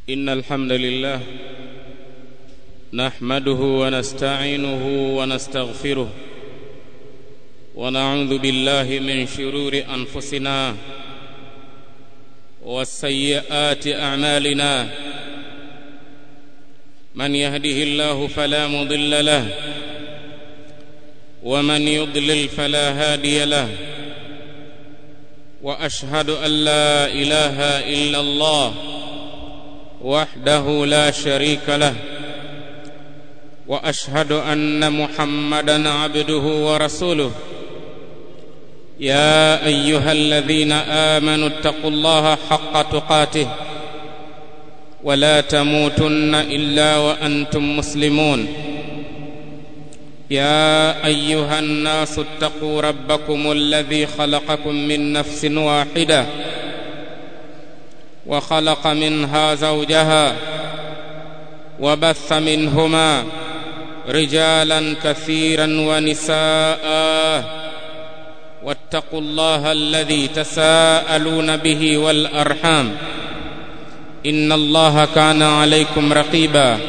إن الحمد لله نحمده ونستعينه ونستغفره ونعوذ بالله من شرور أنفسنا والسيئات أعمالنا من يهده الله فلا مضل له ومن يضلل فلا هادي له واشهد ان لا اله الا الله وحده لا شريك له واشهد ان محمدا عبده ورسوله يا ايها الذين امنوا اتقوا الله حق تقاته ولا تموتن الا وانتم مسلمون يا ايها الناس اتقوا ربكم الذي خلقكم من نفس واحده وخلق منها زوجها وبث منهما رجالا كثيرا ونساء واتقوا الله الذي تساءلون به والارحام ان الله كان عليكم رقيبا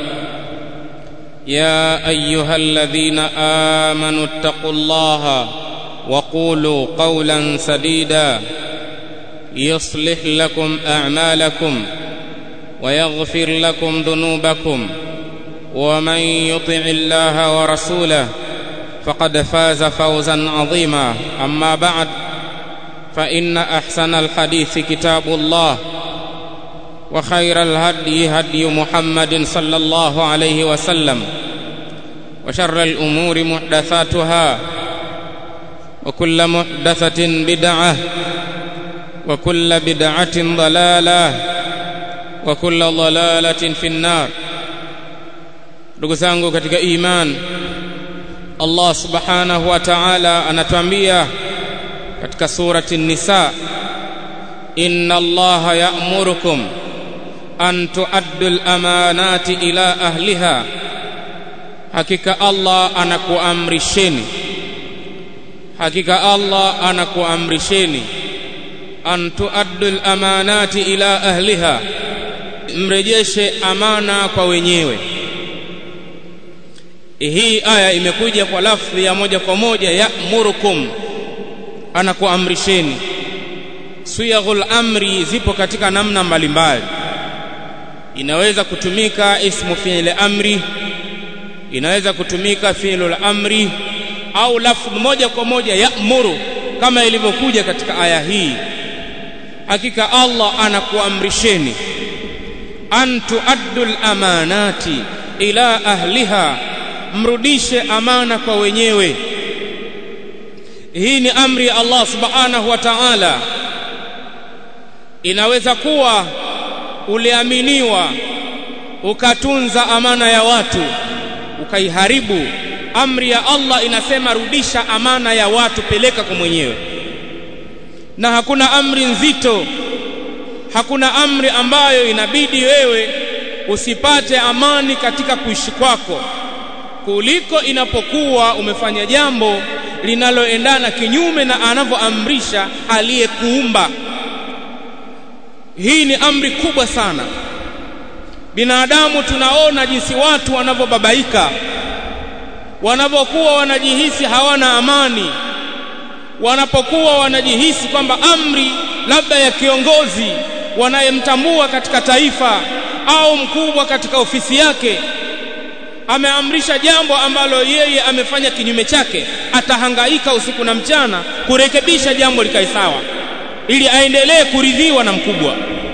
يا ايها الذين امنوا اتقوا الله وقولوا قولا سديدا يصلح لكم اعمالكم ويغفر لكم ذنوبكم ومن يطع الله ورسوله فقد فاز فوزا عظيما اما بعد فان احسن الحديث كتاب الله وخير الهدي هدي محمد صلى الله عليه وسلم وشر الامور محدثاتها وكل محدثه بدعه وكل بدعه ضلاله وكل ضلاله في النار ndugu zangu katika iman Allah subhanahu wa ta'ala anatuambia katika surati an-nisa inna allaha ya'murukum an tuaddu al-amanati ila ahliha hakika Allah anakuamrisheni hakika Allah anakuamrisheni an tuaddu al-amanati ila ahliha mrejeshe amana kwa wenyewe hii aya imekuja kwa lafdhi ya moja kwa moja ya'murukum anakuamrisheni siyaghul amri zipo katika namna mbalimbali inaweza kutumika ismu fi'il amri inaweza kutumika fi'lul amri au lafdh moja kwa moja ya'muru kama ilivyokuja katika aya hii hakika Allah anakuamrisheni an tuaddul amanati ila ahliha mrudishe amana kwa wenyewe hii ni amri ya Allah subhanahu wa ta'ala inaweza kuwa uliaminiwa ukatunza amana ya watu ukaiharibu amri ya Allah inasema rudisha amana ya watu peleka kwa mwenyewe na hakuna amri nzito hakuna amri ambayo inabidi wewe usipate amani katika kuishi kwako kuliko inapokuwa umefanya jambo linaloendana kinyume na anavyoamrisha aliyekuumba hii ni amri kubwa sana binadamu tunaona jinsi watu wanavyobabaika wanavyokuwa wanajihisi hawana amani wanapokuwa wanajihisi kwamba amri labda ya kiongozi wanayemtambua katika taifa au mkubwa katika ofisi yake ameamrisha jambo ambalo yeye amefanya kinyume chake atahangaika usiku na mchana kurekebisha jambo likae sawa ili aendelee kuridhiwa na mkubwa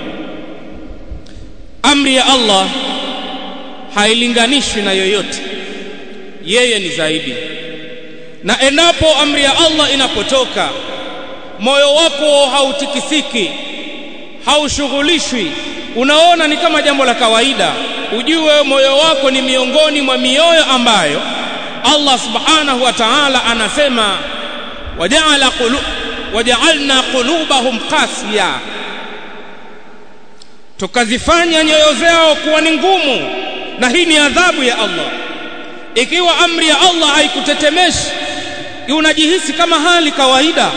amri ya Allah hailinganishwi na yoyote yeye ni zaidi na endapo amri ya Allah inapotoka moyo wako hautikisiki haushughulishwi unaona ni kama jambo la kawaida ujue moyo wako ni miongoni mwa mioyo ambayo Allah subhanahu wa ta'ala anasema waja'ala qulu waja'alna qulubahum qasiya tukazifanya nyoyo zao kuwa ni ngumu na hii ni adhabu ya Allah ikiwa amri ya Allah haikutetemeshi unajihisi kama hali kawaida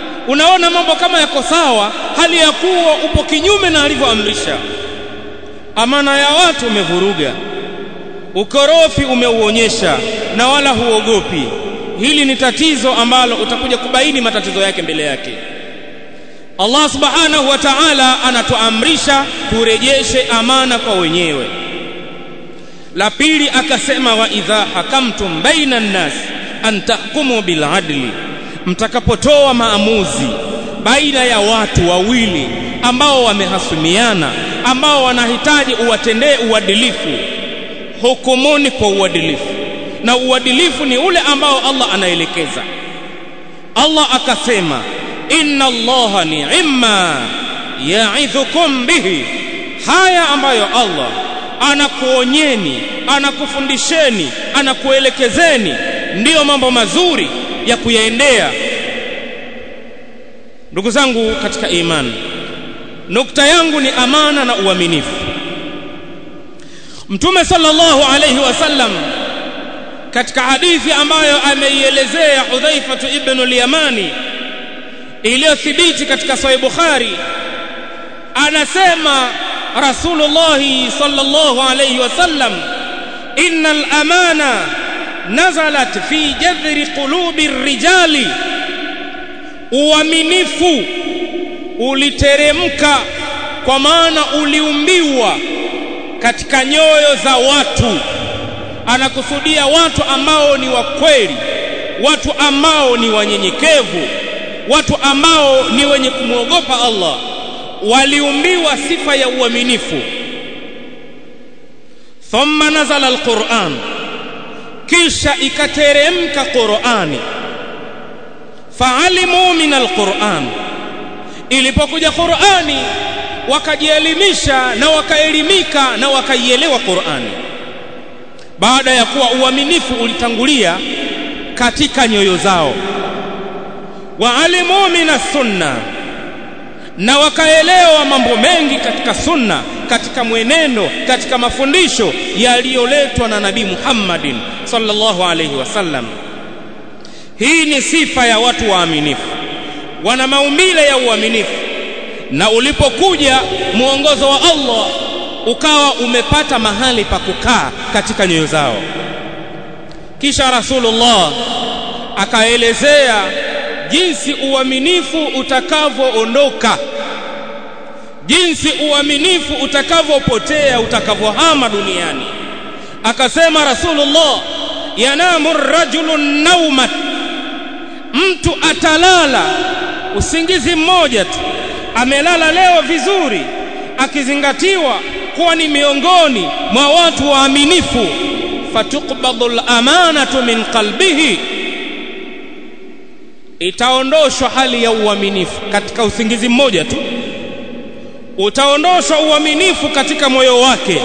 unaona mambo kama yako sawa hali ya kuwa upo kinyume na alivyoamrisha amana ya watu umevuruga ukorofi umeuonyesha na wala huogopi hili ni tatizo ambalo utakuja kubaini matatizo yake mbele yake Allah subhanahu wa ta'ala anatuamrisha turejeshe amana kwa wenyewe la pili akasema wa idha hakamtum baina nnas an tahkumu bil adli mtakapotoa maamuzi baina ya watu wawili ambao wamehasumiana ambao wanahitaji uwatendee uadilifu hukumuni kwa uadilifu na uadilifu ni ule ambao Allah anaelekeza Allah akasema inna allaha ni'ma ya'idhukum bihi haya ambayo Allah anakuonyeni anakufundisheni anakuelekezeni ndiyo mambo mazuri ya kuyaendea ndugu zangu katika imani nukta yangu ni amana na uaminifu mtume sallallahu alayhi wasallam katika hadithi ambayo ameielezea Hudhaifa ibn al-Yamani iliyothibiti katika Sahih Bukhari anasema Rasulullah sallallahu alayhi wasallam innal amana nazalat fi jadhri qulubi rijali uaminifu uliteremka kwa maana uliumbiwa katika nyoyo za watu anakusudia watu ambao ni wakweli watu ambao ni wanyenyekevu watu ambao ni wenye kumwogopa Allah waliumbiwa sifa ya uaminifu thumma nazala alquran kisha ikateremka qurani faalimu min alquran ilipokuja qurani wakajielimisha na wakaelimika na wakaielewa qurani baada ya kuwa uaminifu ulitangulia katika nyoyo zao waalimu min sunna na wakaelewa mambo mengi katika sunna katika mwenendo katika mafundisho yaliyoletwa na nabii Muhammadin sallallahu alayhi wasallam hii ni sifa ya watu waaminifu wana maumbile ya uaminifu na ulipokuja mwongozo wa Allah ukawa umepata mahali pa kukaa katika nyoyo zao kisha Rasulullah akaelezea jinsi uaminifu utakavyoondoka jinsi uaminifu utakavyopotea utakavyohama duniani akasema Rasulullah yanamu rajulu nauma mtu atalala usingizi mmoja tu amelala leo vizuri akizingatiwa kuwa ni miongoni mwa watu waaminifu fatuqbadu al-amanatu min qalbihi itaondoshwa hali ya uaminifu katika usingizi mmoja tu utaondoshwa uaminifu katika moyo wake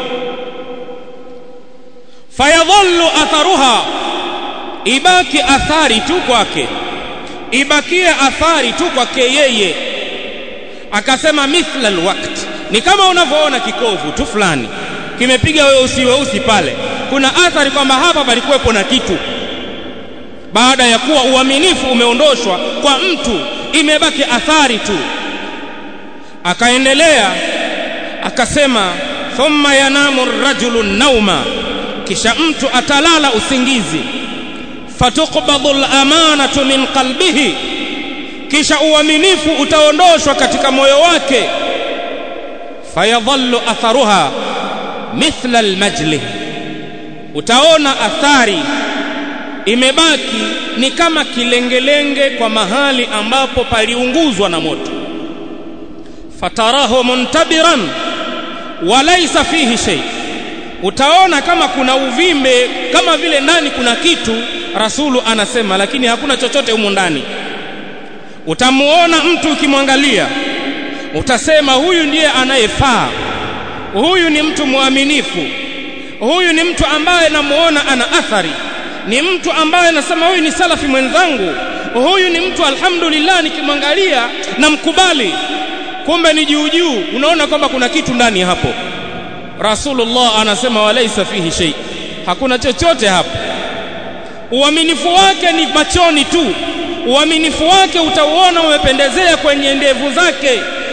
fayadhallu atharuha ibaki athari tu kwake ibakie athari tu kwake yeye akasema mithla alwaqt ni kama unavyoona kikovu tu fulani kimepiga weusi weusi pale kuna athari kwamba hapa palikuwepo na kitu baada ya kuwa uaminifu umeondoshwa kwa mtu imebaki athari tu akaendelea akasema thumma yanamu rajulu nauma kisha mtu atalala usingizi fatuqbadu al-amanatu min qalbihi kisha uaminifu utaondoshwa katika moyo wake fayadhallu atharuha mithla almajlih utaona athari imebaki ni kama kilengelenge kwa mahali ambapo paliunguzwa na moto fatarahu muntabiran walaysa fihi shay utaona kama kuna uvimbe kama vile ndani kuna kitu rasulu anasema lakini hakuna chochote humu ndani utamuona mtu ukimwangalia utasema huyu ndiye anayefaa huyu ni mtu mwaminifu huyu ni mtu ambaye namuona ana athari ni mtu ambaye nasema huyu ni salafi mwenzangu huyu ni mtu alhamdulillah nikimwangalia namkubali kumbe ni juu juu unaona kwamba kuna kitu ndani hapo rasulullah anasema walaisa fihi shay hakuna chochote hapo uaminifu wake ni machoni tu uaminifu wake utauona umependezea kwenye ndevu zake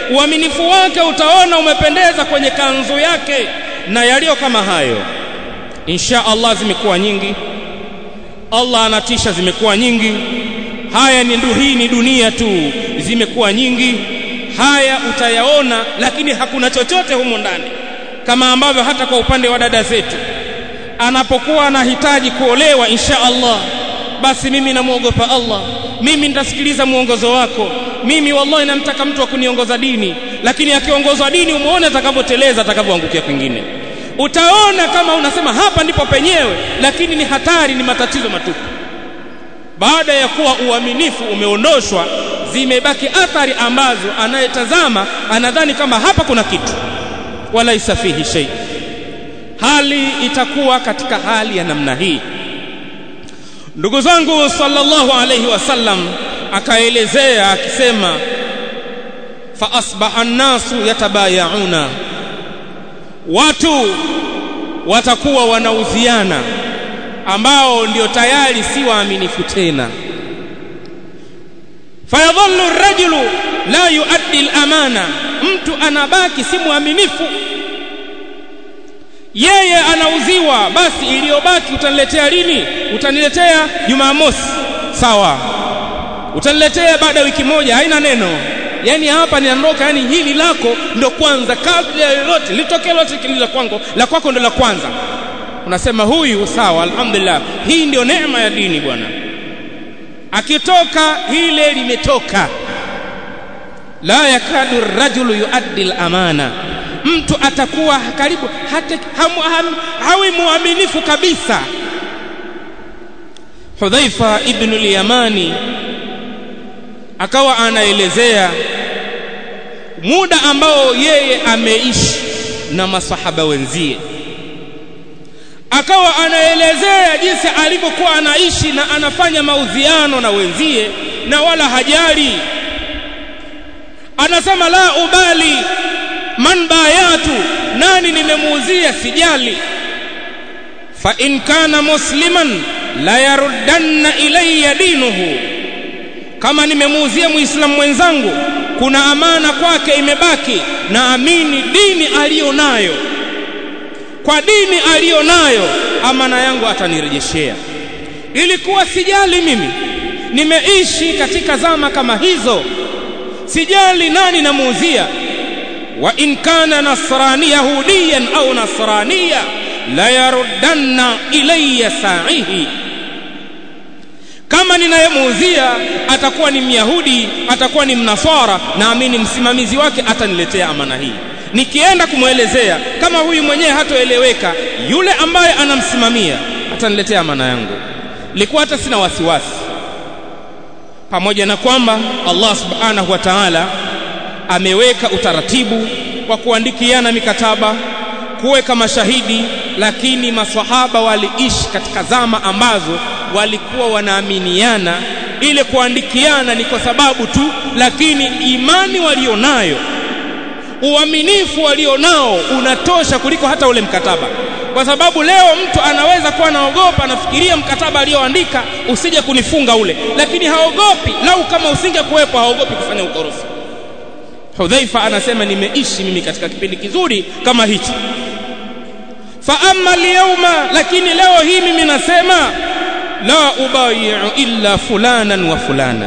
uaminifu wake utaona umependeza kwenye kanzu yake na yaliyo kama hayo insha Allah zimekuwa nyingi Allah anatisha zimekuwa nyingi haya ni ndu hii ni dunia tu zimekuwa nyingi haya utayaona lakini hakuna chochote humo ndani kama ambavyo hata kwa upande wa dada zetu anapokuwa anahitaji kuolewa insha Allah basi mimi namuogopa Allah mimi nitasikiliza mwongozo wako mimi wallahi namtaka mtu wa kuniongoza dini lakini akiongozwa dini umuone atakavyoteleza atakavyoangukia kwingine utaona kama unasema hapa ndipo penyewe lakini ni hatari ni matatizo matupu baada ya kuwa uaminifu umeondoshwa zimebaki athari ambazo anayetazama anadhani kama hapa kuna kitu wala isafihi shay hali itakuwa katika hali ya namna hii ndugu zangu sallallahu alayhi wasallam akaelezea akisema fa asbaha an-nasu yatabayauna watu watakuwa wanauziana ambao ndio tayari si waaminifu tena fayadhallu ar-rajulu la yuaddi al-amana mtu anabaki si mwaminifu yeye anauziwa basi iliyobaki utaniletea lini utaniletea Jumamosi sawa utaniletea baada ya wiki moja haina neno yani hapa ninaondoka yani hili lako ndo kwanza kabla ya lolote litokee lote kililo kwangu la kwako ndo la kwanza unasema huyu sawa alhamdulillah hii ndio neema ya dini bwana akitoka hile limetoka la yakadu rajulu yuaddi al-amana mtu atakuwa karibu hata hamu, ham, hawi muaminifu kabisa Hudhaifa ibn al-Yamani akawa anaelezea muda ambao yeye ameishi na masahaba wenzie akawa anaelezea jinsi alivyokuwa anaishi na anafanya maudhiano na wenzie na wala hajali anasema la ubali man bayatu nani nimemuuzia sijali fa in kana musliman la yaruddanna ilayya dinuhu kama nimemuuzia muislamu mwenzangu kuna amana kwake imebaki na amini dini aliyonayo kwa dini aliyonayo amana yangu atanirejeshea ilikuwa sijali mimi nimeishi katika zama kama hizo sijali nani namuuzia wa in kana nasrani yahudiyan au nasraniya la yaruddanna ilayya sa'ihi kama ninayemuuzia atakuwa ni myahudi atakuwa ni mnasara naamini msimamizi wake ataniletea amana hii nikienda kumwelezea kama huyu mwenyewe hatoeleweka yule ambaye anamsimamia ataniletea amana yangu likuwa hata sina wasiwasi pamoja na kwamba Allah subhanahu wa ta'ala ameweka utaratibu wa kuandikiana mikataba kuweka mashahidi lakini maswahaba waliishi katika zama ambazo walikuwa wanaaminiana ile kuandikiana ni kwa sababu tu lakini imani walionayo uaminifu walionao unatosha kuliko hata ule mkataba kwa sababu leo mtu anaweza kuwa anaogopa anafikiria mkataba alioandika usije kunifunga ule lakini haogopi lau kama usingekuwepo haogopi kufanya ukorofi Hudhaifa anasema nimeishi mimi katika kipindi kizuri kama hichi fa amma al lakini leo hii mimi nasema la ubayi'u illa fulanan wa fulana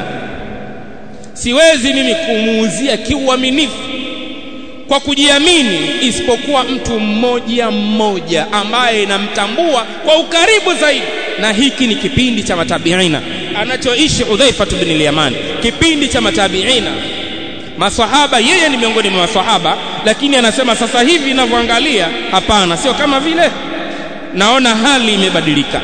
siwezi mimi kumuuzia kiuaminifu kwa kujiamini isipokuwa mtu mmoja mmoja ambaye namtambua kwa ukaribu zaidi na hiki ni kipindi cha matabiina anachoishi Udhaifa bin al-Yaman kipindi cha matabiina maswahaba yeye ni miongoni mwa maswahaba lakini anasema sasa hivi ninavyoangalia hapana sio kama vile naona hali imebadilika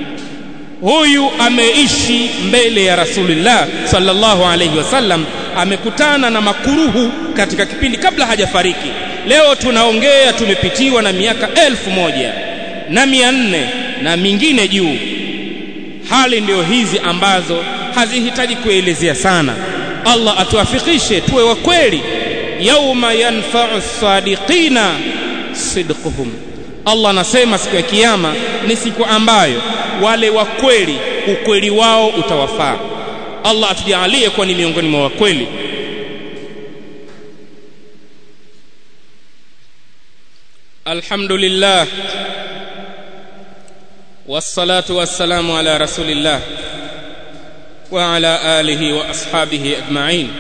huyu ameishi mbele ya Rasulullah sallallahu alayhi wasallam amekutana na makuruhu katika kipindi kabla hajafariki leo tunaongea tumepitiwa na miaka elfu moja na mia nne na mingine juu hali ndio hizi ambazo hazihitaji kuelezea sana Allah atuafikishe tuwe wa kweli yauma yanfa'u sadiqina sidquhum Allah anasema siku ya kiyama ni siku ambayo wale wa kweli ukweli wao utawafaa Allah atujalie kuwa ni miongoni mwa wakweli الحمد لله والصلاة والسلام على رسول الله وعلى آله وأصحابه أجمعين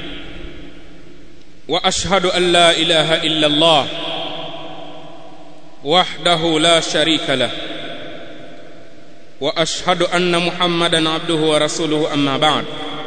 وأشهد أن لا إله إلا الله وحده لا شريك له وأشهد أن محمدا عبده ورسوله أما بعد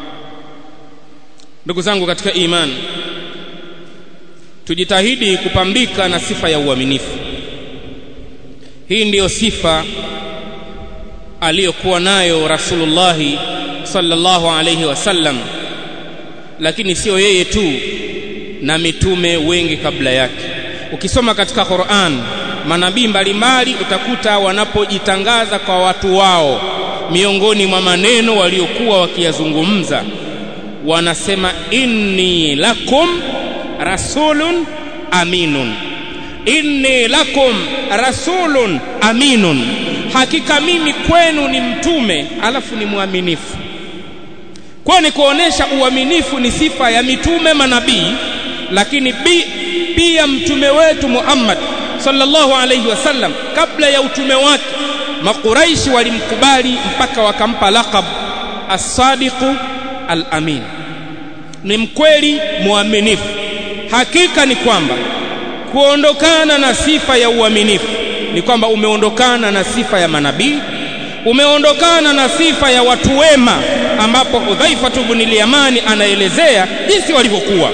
ndugu zangu katika imani tujitahidi kupambika na sifa ya uaminifu hii ndiyo sifa aliyokuwa nayo rasulullahi sallallahu alayhi wasallam lakini sio yeye tu na mitume wengi kabla yake ukisoma katika Qur'an manabii mbalimbali utakuta wanapojitangaza kwa watu wao miongoni mwa maneno waliokuwa wakiyazungumza wanasema inni lakum rasulun aminun inni lakum rasulun aminun hakika mimi kwenu ni mtume alafu ni mwaminifu kwa ni kuonesha uaminifu ni sifa ya mitume manabii lakini bi, pia mtume wetu Muhammad sallallahu alayhi wasallam kabla ya utume wake makuraishi walimkubali mpaka wakampa laqab as-sadiqu al-amin ni mkweli mwaminifu hakika ni kwamba kuondokana na sifa ya uaminifu ni kwamba umeondokana na sifa ya manabii umeondokana na sifa ya watu wema ambapo Hudhaifa ibn al-Yamani anaelezea jinsi walivyokuwa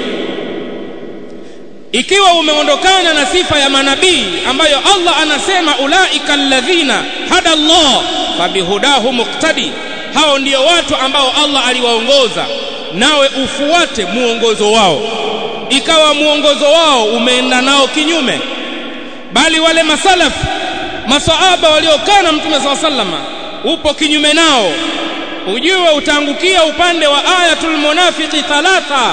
ikiwa umeondokana na sifa ya manabii ambayo Allah anasema ulaika alladhina hada Allah fabihudahu muqtadi hao ndio watu ambao Allah aliwaongoza nawe ufuate muongozo wao ikawa muongozo wao umeenda nao kinyume bali wale masalaf masahaba waliokaa na mtume SAW sallama upo kinyume nao ujue utaangukia upande wa ayatul munafiqi thalatha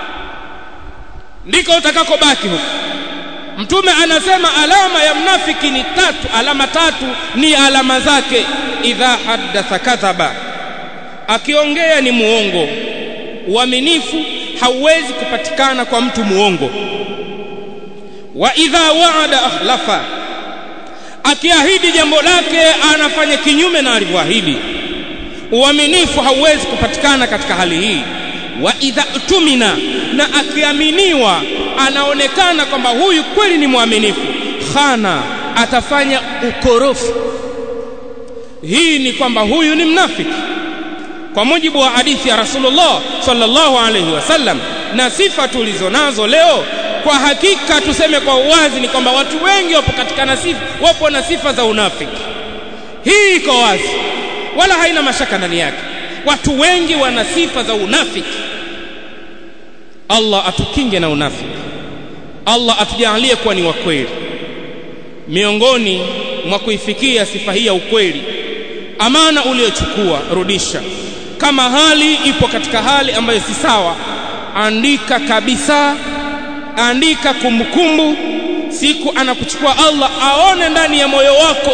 ndiko utakakobaki huko mtume anasema alama ya mnafiki ni tatu alama tatu ni alama zake idha haddatha kadhaba akiongea ni muongo uaminifu hauwezi kupatikana kwa mtu muongo wa idha waada akhlafa akiahidi jambo lake anafanya kinyume na alivyoahidi uaminifu hauwezi kupatikana katika hali hii wa idha tumina na akiaminiwa anaonekana kwamba huyu kweli ni mwaminifu khana atafanya ukorofi hii ni kwamba huyu ni mnafiki kwa mujibu wa hadithi ya Rasulullah sallallahu alaihi wasallam na sifa tulizonazo leo kwa hakika tuseme kwa uwazi ni kwamba watu wengi wapo katika nasifa wapo na sifa za unafiki hii iko wazi wala haina mashaka ndani yake watu wengi wana sifa za unafiki Allah atukinge na unafiki Allah atujalie kuwa ni wakweli miongoni mwa kuifikia sifa hii ya ukweli amana uliochukua rudisha kama hali ipo katika hali ambayo si sawa andika kabisa andika kumbukumbu siku anakuchukua Allah aone ndani ya moyo wako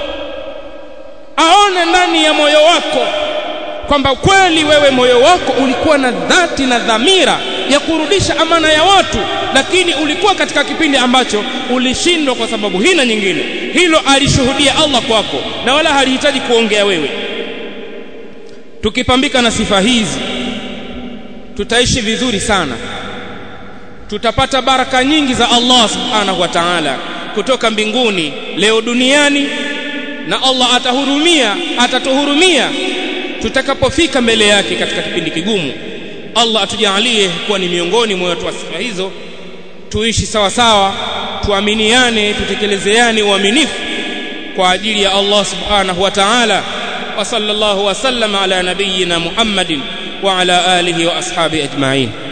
aone ndani ya moyo wako kwamba kweli wewe moyo wako ulikuwa na dhati na dhamira ya kurudisha amana ya watu lakini ulikuwa katika kipindi ambacho ulishindwa kwa sababu hii na nyingine hilo alishuhudia Allah kwako na wala halihitaji kuongea wewe tukipambika na sifa hizi tutaishi vizuri sana tutapata baraka nyingi za Allah subhanahu wa ta'ala kutoka mbinguni leo duniani na Allah atahurumia atatuhurumia tutakapofika mbele yake katika kipindi kigumu Allah atujalie kuwa ni miongoni mwa watu wa sifa hizo tuishi sawa sawa tuaminiane tutekelezeane uaminifu kwa ajili ya Allah subhanahu wa ta'ala wa sallallahu wa sallama ala nabiyyina Muhammadin wa ala alihi wa ashabi ajma'in